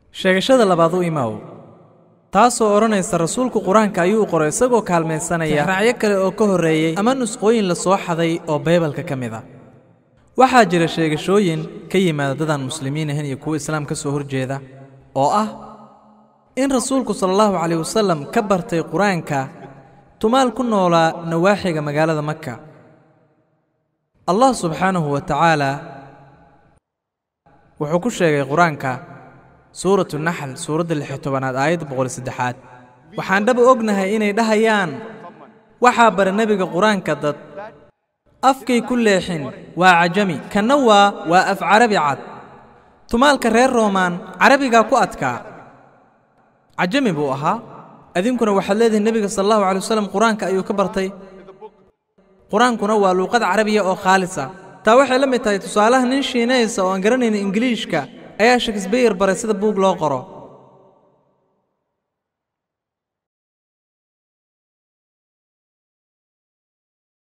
sheegashada labaad u imaw taasoo odhanaysa rasuulku qur-aanka ayuu qoray isagoo kaalmaysanaya raacyo kale oo ka horreeyey ama nusqooyin la soo xaday oo baybalka ka mid a waxaa jira sheegashooyin ka yimaada dadaan muslimiin ahayn iyo kuwo islaam ka soo horjeeda oo ah in rasuulku sala allahu calayh wasallam ka bartay qur-aanka tumaal ku noolaa nawaaxiga magaalada maka allah subxaanahu wa tacaala wuxuu ku sheegay qur-aanka suuratu naxl suuradda lixi tobanaad aayadda boqol saddexaad waxaan dhaba ognahay inay dhahayaan waxaa bara nebiga qur-aanka dad afkay ku leexin waa cajami kanna waa waa af carabi cad tumaalka reer roomaan carabigaa ku adkaa cajami buu ahaa idinkuna waxaad leedihin nebiga sala allahu calay wasalam qur-aanka ayuu ka bartay qur-aankuna waa luuqad carabiya oo khaalisa taa waxay la mid tahay tusaalaha nin shiinaysa oo aan garanaynin ingiliishka ayaa shakesbeyer baray sida buug loo qoro